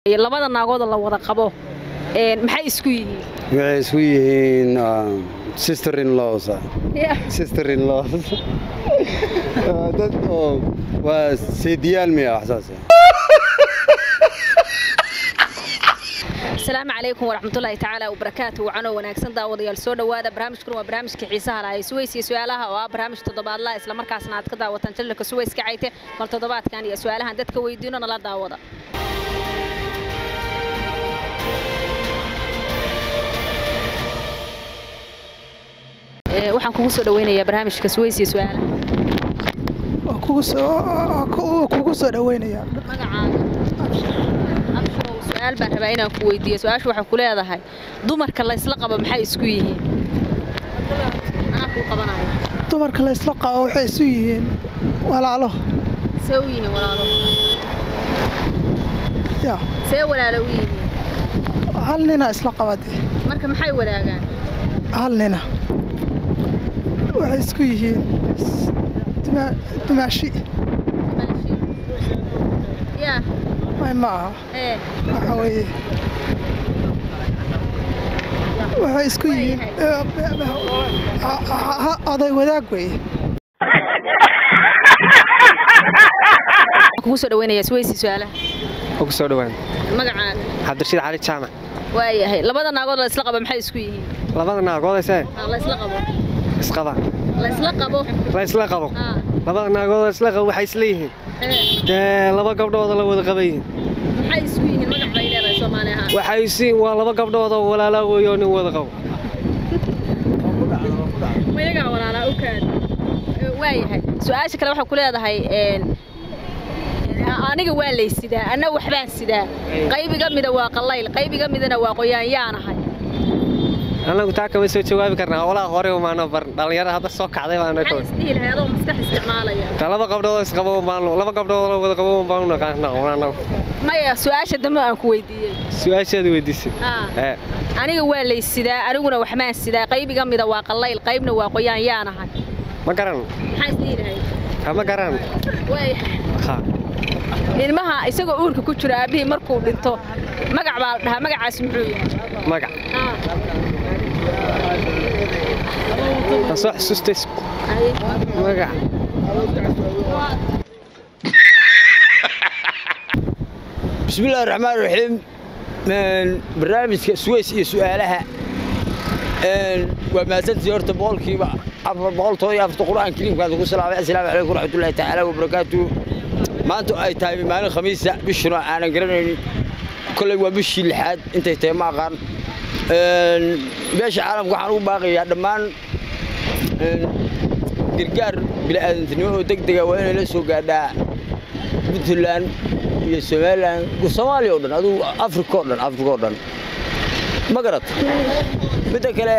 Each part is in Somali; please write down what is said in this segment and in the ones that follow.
labada naagooda la wada qabo maxay isku yihiin waxay isku yihiin sister in laws sister in laws dad oo waa seediyaal miya wax saas asalaamu calaykum waraxmatullaahi tacaala wabarakaatu wacanoo wanaagsan daawadayaal soo dhowaada barnaamijkuna waa barnaamijka xiisaha lahay suways iyo su-aalaha oo ah barnaamij toddobaadlaha islamarkaasna aad ka daawataan jalilka suways ka cayte bal toddobaadkan iyo su-aalahan dadka weydiino nala daawada waxaan kugu soo dhaweynayaa barnaamijka suways iyo su-aalaha kugu soo dhaweynaya magacaaga abshirow su-aal baan rabaa inaan ku weydiiyo su-aashu waxay ku leedahay dumarka la ysla qabo maxay isku yihiin anaa kuu qabanayo dumarka la ysla qabo waxay isu yihiin walaalo see u yihiin walaalo ya see walaalo u yihiin hal nina isla qabade marka maxay wadaagaan hal nina waxay isku yihiin duma- dumaashi maashi yaa may ma aha ee waxa weeye waxay isku yihiin ha- ha- ha- oday wadaag weeye waxaan kugu soo dhaweynayaa suwaysi su-aalaha ugu soo dhawaan magacaaga cabdirashiid cali jaamac waayahay labada naagood la ysla qabo maxay isku yihiin labada naagoodayse Ah, la ysla qabo isqaba la ysla qabo la isla qabo Ah, labada naagood isla qabo waxay isla yihiin ee dee laba gabdhooda la wada qabayihiin maxay isku yihiin magac bay leedahay soomaali ahaan waxay isiin waa laba gabdhood oo walaalaa weeyoo nin wada qabo mayagaa walaalaa u kaad waayahay su-aasha kale waxaa ku leedahay een, aniga waa lay sidaa anna waxbaan sidaa qaybiga mida waa qallayl qaybiga midana waa qoyaan yaanahay annagu taa kama soo jawaabi karnaa howlaha hore umaano bar dhallinyarada hadda soo kacday baana maxay isdhihi lahay adoo maskax isticmaalaya ta laba gabdhood oo isqabo baanu laba gabdhood oo wada qabo baanu naqaanaa annagu maya su-aasha dambe aan ku weydiiyey su-aashaada weydiisay Ah, ee aniga waa lay sidaa aniguna waxbaan sidaa qaybiga mida waa qallayl qaybna waa qoyaan yaanahay ma garan maxaa isdhihi lahay kama garan waayahay ha ilmaha isagoo uurka ku jiro aabbihii markuu dhinto magac baa la dhahaa magacaas muxuu yahay magac Ah, aan soo xasuustay haye. magac bismillahi raxmaan raxiim barnaamijka suways iyo su'aalaha waa mahadsantii horta boqolkiiba afar boqoltooda iyo afarta qur'aan kariimkaad ugu salaamay assalaamu calaykum waraxmatullaahi tacaala wabarakaatu maanta ay tahay maalin khamiisa bishuna aanan garanaynin kolley waa bishii lixaad intay tahay ma aqaan beesha caalamka waxaan ugu baaqayaa dhammaan gargaar bila'aadantinimo oo deg dega waa inay la soo gaadhaa puntland iyo somalilan soomaaliya oo dhan adugu afrika oo dhan afrika oo dhan ma garat midda kale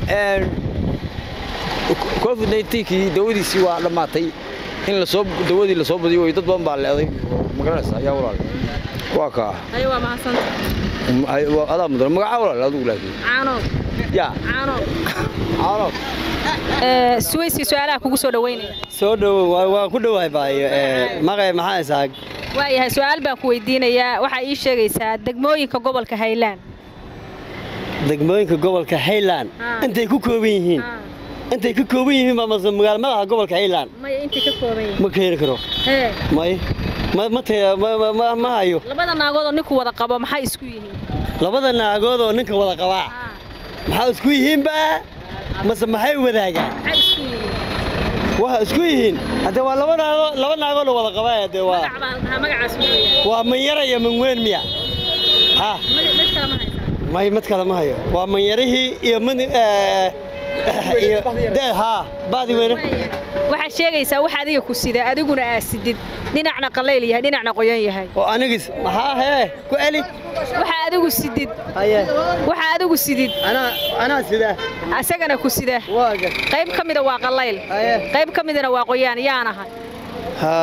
covid 19kii dawadiisii waa dhammaatay in lasoo dawadii lasoo badiyo way dad badan baa leeday ma garanaysa ayaa walaal waa kaa haye waa mahadsanta Ay, waa- adaa mudan magacaa walaal adigu laakiin caanood yaa caanood caanood suwaysi su-aalaha kugu soo dhaweynaya soo dhowow waa- waan ku dhowahay baayo maqay maxaa isaag waayahay su-aal baan ku weydiinayaa waxaa ii sheegaysaa degmooyinka gobolka haylaan degmooyinka gobolka hayland Ah. intay ku kooban yihiin intay ka kooban yihiin baa mase magaalo madaxa gobolka hayland maya intay ka kooban yihiin ma keeni karo hee may ma ma te- ma- ma- ma- ma hayo labada naagood oo ninku wada qabo maxay isku yihiin labada naagood oo ninka wada qabaa maxaa isku yihiinba mase maxay wadaagaan maxay isku yihiin waxa isku yihiin hadde waa laba naagood laba naagood oo wada qabaa de waa magac baa la dhahaa magacaas muxuu yahay waa manyara iyo manweyn miya ha Magac- mid kale ma haysaa may mid kale ma hayo waa manyarihii iyo mid eh, iyo de haa baadi weyne waxaad sheegaysaa wax adiga ku sida adiguna aa sidid dhinacna qallayl yahay dhinacna qoyan yahay oo anigis maxaa hee ku celi waxa adigu sidid haye waxa adigu sidid anaa anaa sida asagana ku sida waaga qayb ka mida waa qallayl haye qayb ka midana waa qoyaan yaanahay ha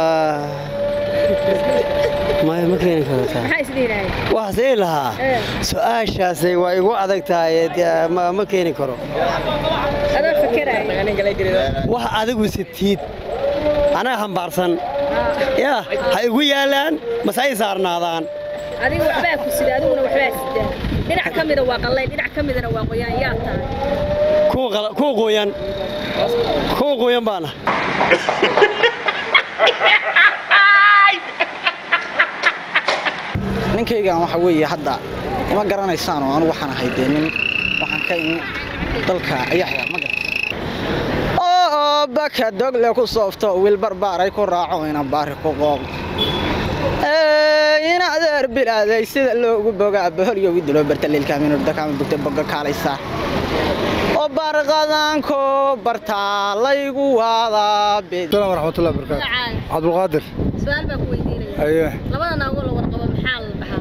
maya ma keeni kartaa maxaa isdhihilahay waxaas ii lahaa Eh. su-aashaasay waa igu adag tahay dee ma ma keeni karo adoo fakeraya wax adigu sitiid anaga hambaarsan yaa ha igu yaalaan mase ay saarnaadaan adiga waxbaa ku sida adiguna waxbaa sidaa dhinac ka mida waa qallayl dhinac ka midana waa qoyaan yaa tahay kuwa qala- kuwa qoyan kuwa qoyan baana ninkaygan waxa weeye hadda ma garanaysaan oo anigu waxaan ahay dee nin waxaan ka imi dalka ayaxya ma garan oo baka dogle ku soofto wiil barbaaray ku raaco ina baari ku qooq in adeer bilaaday sida loogu bogaa boholyo widilo bartaliilkaaminurdakaama bugta boga kaalaysaa oo barqadanko bartaa laygu waadaa bid السلام ورحمة الله وبركاته magacaaga عبد القادر su-aal baa ku weydiinaya أيه labada naagoo la warqabo maxaa la dhahaa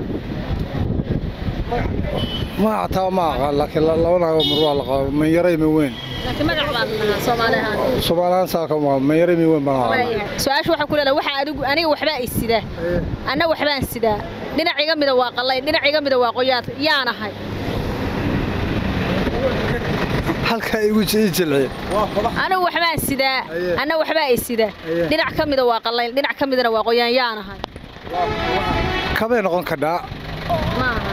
ما أعطاه ما قال لكن لو أنا مروح لقى من يري من وين laakiin magac baa la dhahaa soomaali ahaan سبحان ساكم من يري من وين بنا su-aasha waxaa ku leedahay waxa adigu aniga waxbaa i sidaa anna waxbaan sidaa dhinac iga mida waa qallay dhinac iga mida waa qoyaad yaan ahay halka igu ii jilci anigu waxbaan sidaa anna waxbaa i sidaa dhinac ka mida waa qallayl dhinac ka midana waa qoyaan yaan ahay kabay noqon kadhaa ma ahay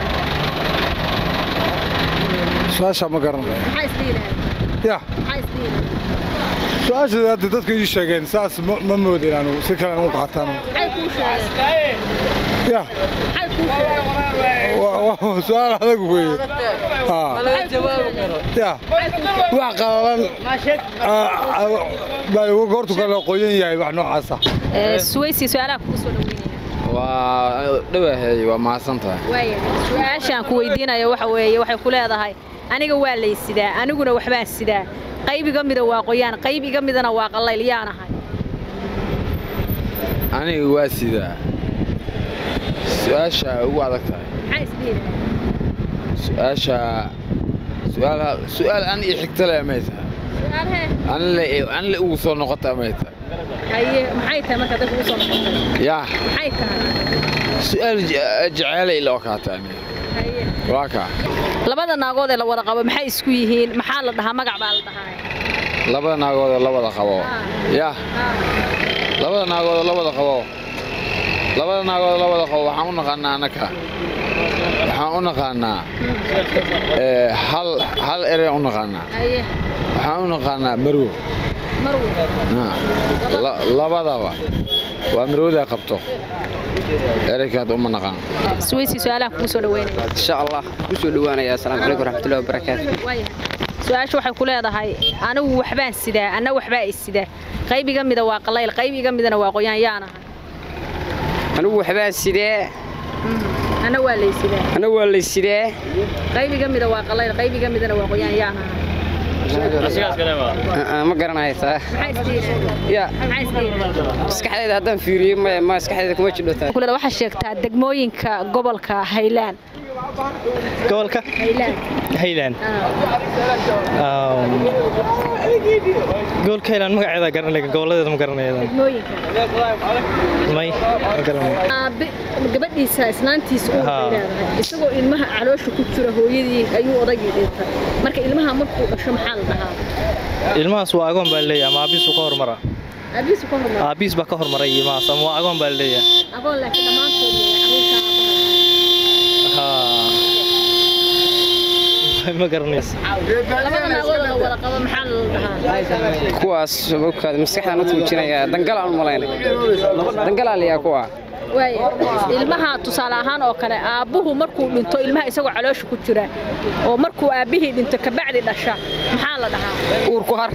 su-aasha ma garanayo maxaa isdhiilahay ya maxaa isdhiilahay su-aasha hadda dadka ii sheegeen saas ma ma moodin anu si kale aan u qaataan maxay kuu sheegeen ya maxay kuu sheegeen wa- wa- su-aal adag weeye Ha. ya wax qalalan baa goortu kale qoyan yahay wax noocaasa suwaysi su-aalaha kugu soo dhaweynaya waa dhawahay waa mahadsan tahay waaya su-aashaan ku weydiinayo waxa weeye waxay ku leedahay aniga waa lay sidaa aniguna waxbaan sidaa qayb iga mida waa qoyaan qayb iga midana waa qallayl yaan ahay aniga waa sidaa su-aasha ugu adag tahay maxaa isdhiilahay su-aasha su-aal su-aal an ii xigta leh may tahay su-aalhee anle anle ugu soo noqota may tahay haye maxay tahay marka dadka ugu soo noqotay yaa maxay tahay su-aal je- jeceelay ila okaata aniga haye waa kaa labada naagood ee la wada qabo maxay isku yihiin maxaa la dhahaa magac baa la dhahaa labada naagoodoo la wada qabo yaa labada naagoodoo la wada qabo labada naagoodoo la wada qabo waxaan u naqaanaa annaka waxaan u naqaanaa ee, hal hal erey u naqaanaa haye waxaan u naqaanaa marwo marwo Ah, la- labadaba waa marwada qabto ereykaad uma naqaan suwaysi su-aalaha kugu soo dhaweynaya إن شاء الله كسو دوانا السلام عليكم ورحمة الله وبركاته waaya su-aasha waxay ku leedahay anigu waxbaan sidaa anna waxbaa i sidaa qayb iga mida waa qallayl qayb iga midana waa qoyaan yaan ahay أنا وحبا سيدة anna waa lay sidaa أنا والي سيدة qayb iga mida waa qallayl qayb iga midana waa qoyaan yaan ahay ما قرنا هيتا maxaa isdhiilahay يا maxaa isdhiilahay مسكحة هذا فيري ما ما مسكحة كما تشلوتا kulada waxaa sheegtaa degmooyinka gobolka haylaan gobolka haylaan hayland gobolka hayland magaceeda garanay goboladeeda ma garanayada degmooyinka may ma garanay aabe gabadhiisa islaantiisa uu Haa. leedahay isagoo ilmaha caloosha ku jira hooyadii ayuu odaygii dhintay marka ilmaha markuu dhasho maxaa la dhahaa ilmahaas waa agoon baa leeyahay ama aabihiisu ka hormara aabihiisu ka hormar aabihiis baa ka hormaray ilmahaas ama waa agoon baa leeyahay agoon laakiin dhammaantood way carruurta ha ma garanaysa labada naagood la wada qabo maxaa la dhahaa كواس شبكة مسكحة نتوجينا دنقل على الملايين دنقل عليها كوا waaya ilmaha tusaale ahaan oo kale aabbuhu markuu dhinto ilmaha isagoo caloosha ku jira oo markuu aabbihii dhinto kabacdi dhasha maxaa la dhahaa uurku har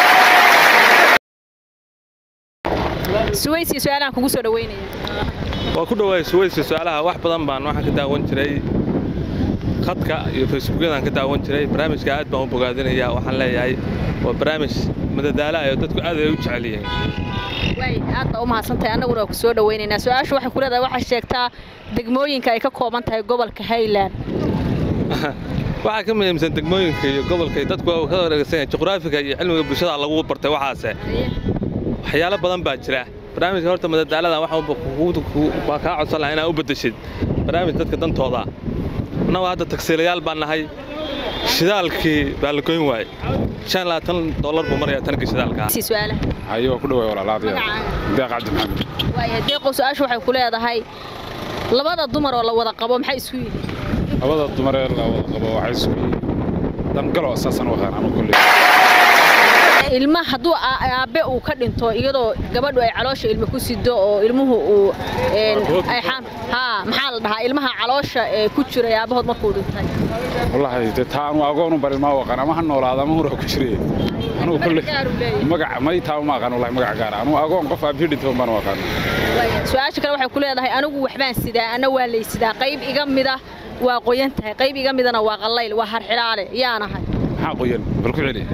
suwaysi su-aalahan kugu soo dhaweynaya waa ku dhawaay suwaysi su-aalaha wax badan baan waxaan ka daawan jiray khadka iyo facebookyadaan ka daawan jiray barnaamijka aad baan u bogaadinaya waxaan leeyahay waa barnaamij madadaala ah oo dadku aad ay u jecel yihiin waay aad baa u mahadsantahay annaguna waa ku soo dhawaynaynaa su-aashu waxay ku leedahay waxaa sheegtaa degmooyinka ay ka kooban tahay gobolka highland waxaa ka muhiimsan degmooyinka iyo gobolka iyo dadku waa ka wareegsan yahay juqraafiga iyo cilmiga bulshada lagu bartay waxaase waxyaalo badan baa jira barnaamijka horta madadaalada waxaan kugu- kugu- waa kaa codsan lahaa inaad u beddeshid barnaamij dadka dantooda annagu hadda tagsiilayaal baan nahay shidaalkii baa la goyn waayey shan iyo labaatan dollar buu marayaa tanka shidaalka si su-aalaha hayo ku dhawaay walaalaadaya Magacaaga? deeq cabdi maxamed waaya deeqow su-aashu waxay ku leedahay labada dumar oo la wada qabo maxay isku yihiin labada dumaree la wada qabo waxay isku yihiin dangalo saasaan u aqaan anu kolley ilma hadduu aa- aabe uu ka dhinto iyadoo gabadhu ay caloosha ilmo ku sido oo ilmuhu uu een, ay xaan haa maxaa la dhahaa ilmaha caloosha ee ku jiray aabahood markuu dhintay wallaahi dee taa anu agoon u barin ma u aqaan ama ha noolaada ama hura ku jire anugu kolley magac may taa ma aqaan wallahi magac gaara anu agoon qof aabihii dhintay baan u aqaan su-aasha kale waxay ku leedahay anigu waxbaan sidaa ana waa laysidaa qayb iga mida waa qoyan tahay qayb iga midana waa qallayl waa harxilaale yaanahay maxaa qoyan bal ku celi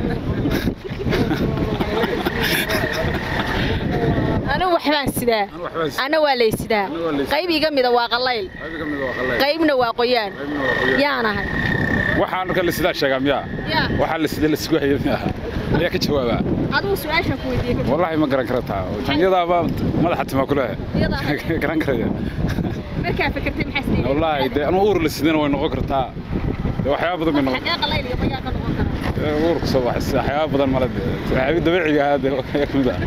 anigu waxbaan sidaa ana waa laysidaa qayb iga mida waa qallayl qaybna waa qoyaan yaanahay waxaan kale sidaa sheegaa miyaa yaa waxaa la sida la sugu hayay miyaa ayaa ka jawaabaa adigu su-aashan ku weydiiyey wallaahi ma garan karataa janyadaaba madaxa timaa ku lehe garan karaya markaa fikirtay maxaa sidee wallaahi dee anu uur la sidana way noqon kartaa dee waxyaaba badan bay noqon xagee qallayl iyo qoyaan ka noqon kara ee, uurka soo baxaysa waxyaaba badan male dee waxyaaba dabiiciga ahaa dee ayaa ka mid ah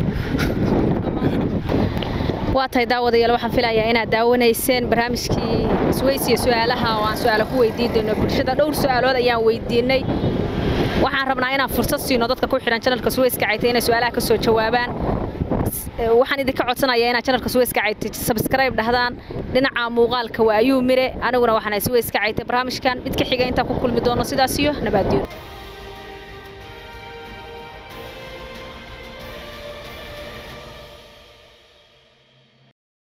waa tahay daawadayaal waxaan filayaa inaad daawanayseen barnaamijkii isweysiya su'aalaha oo aan su'aalo ku weydiin doono bulshada dhowr su'aalood ayaan weydiinay waxaan rabnaa inaan fursad siino dadka ku xidhan janalka suweyska caytay inay su'aalaha ka soo jawaabaan Eh, waxaan idinka codsanayaa inaad janalka suweyska caytay subscribe dhahdaan dhinaca muuqaalka waa ayuu mire aniguna waxaan suweyska caytay barnaamijkan mid ka xiga intaan ku kulmi doono sidaas iyo nabaaddiyo